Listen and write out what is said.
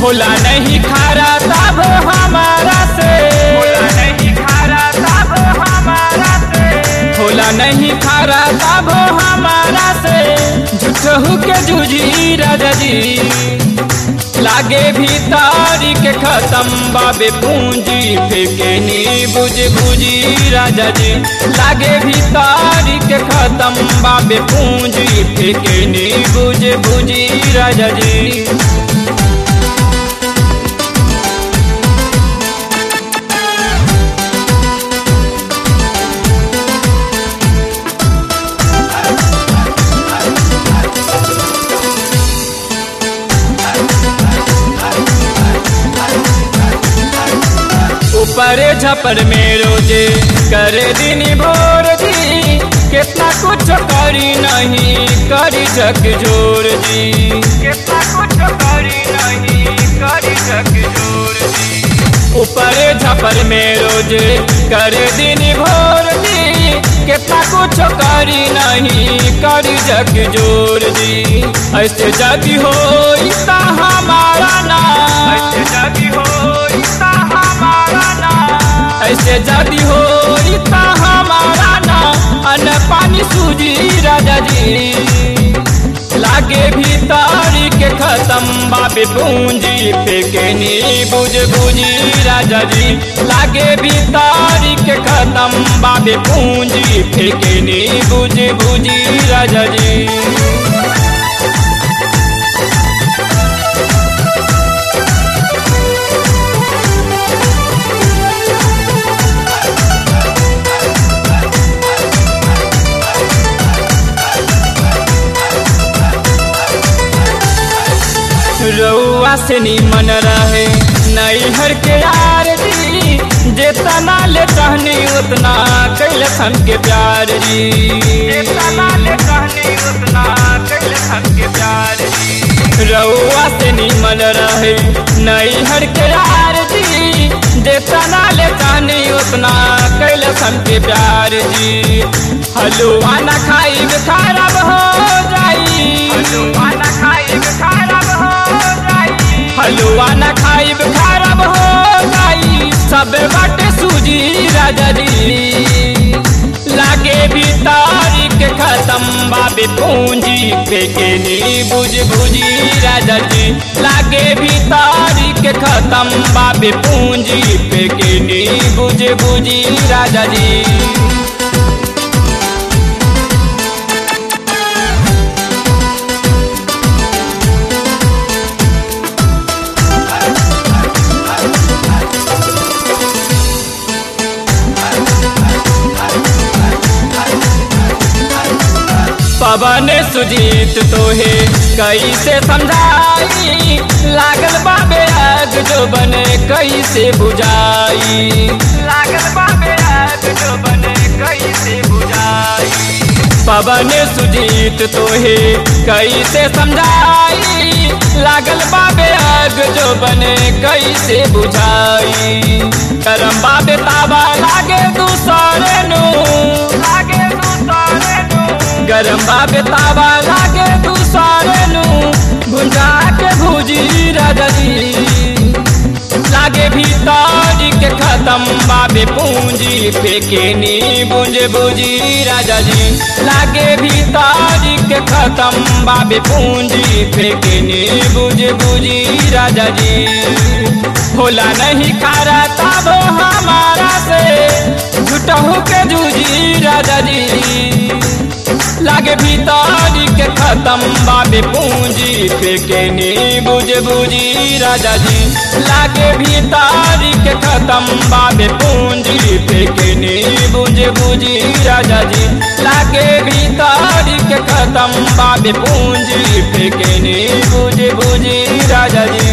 होला नहीं खारा तब हमारा से होला नहीं खारा तब हमारा से होला नहीं खारा तब हमारा से झूठहू के जूझी राजा जी लागे भीतर के खत्म बाबे पूंजी फेंके नी बुझ बुझी राजा जी लागे भीतर के खत्म बाबे पूंजी फेंके नी बुझ बुझी राजा जी ऊपर झपर में रोजे करे दिन भोर जी कितना कुछ करी नहीं करी झक जोर जी कितना कुछ करी नहीं करी झक जोर जी ऊपर झपर में रोजे करे दिन भोर जी कितना कुछ करी नहीं करी झक जोर जी ऐसे जगी हो इतना हमारा ना ऐसे जगी हो इतना हमारा ना ऐसे जदी हो इतना हमारा ना अन पानी सूजी राजा जी लागे भीतर के खत्म बाबे पूंजी फेंके नी बुझ बुझी राजा जी लागे भीतर के खत्म बाबे पूंजी फेंके नी बुझ बुझी राजा जी रउआ से निमन रहे नैहर के यार जी जितना ले कहनी उतना कैल हम के प्यार जी जितना ले कहनी उतना कैल हम के प्यार जी रउआ से निमन रहे नैहर के यार जी जितना ले कहनी उतना कैल हम के प्यार जी हलुआ न खाई खराब हो जाई हलुआ न खाई खराब हो हलुआ न खाइब खराब हो गई सब बाटे सूजी राजा जी लागे भी तारीख खत्म बाबे पूंजी फेंके नी बुझ बुझी राजा जी लागे भी तारीख खत्म बाबे पूंजी फेंके नी बुझ बुझी राजा जी पवन सुजीत तोहे कैसे समझाई लागल बाबे आग जो बने कैसे बुझाई लागल बाबे आग जो बने कैसे बुझाई पवन सुजीत तोहे कैसे समझाई लागल बाबे आग जो बने कैसे बुझाई करम बाबे ताबा लागे दूसरे नु लागे दूसरे नु गरम बाबे ताबा लागे दूसरे नु भुंजा के भुजी राजा जी लागे भीतर के खत्म बाबे पूंजी फेंके नी बुंज बुजी राजा जी लागे भीतर के खत्म बाबे पूंजी फेंके नी बुझ बुजी राजा जी होला नहीं खारा तब हमारा से झूठहू के जूझी राजा जी लागे भीतर के खत्म बाबे पूंजी फेंके नी बुझ बुझी राजा जी लागे भीतर के खत्म बाबे पूंजी फेंके नी बुझ बुझी राजा जी लागे भीतर के खत्म बाबे पूंजी फेंके नी बुझ बुझी राजा जी